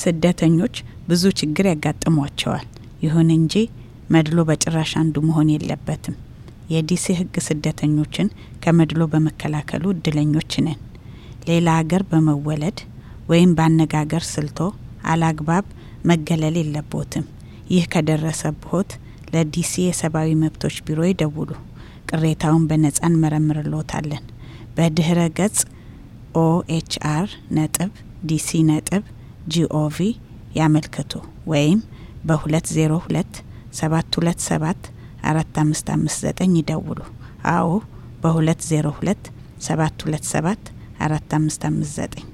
ስደተኞች ብዙ ችግር ያጋጥሟቸዋል። ይሁን እንጂ መድሎ በጭራሽ አንዱ መሆን የለበትም። የዲሲ ሕግ ስደተኞችን ከመድሎ በመከላከሉ እድለኞች ነን። ሌላ ሀገር በመወለድ ወይም በአነጋገር ስልቶ አላግባብ መገለል የለቦትም። ይህ ከደረሰብዎት ለዲሲ የሰብአዊ መብቶች ቢሮ ይደውሉ። ቅሬታውን በነጻ እንመረምርልዎታለን። በድህረ ገጽ ኦኤችአር ነጥብ ዲሲ ነጥብ ጂኦቪ ያመልክቱ ወይም በ202 727 4559 ይደውሉ። አዎ በ202 727 4559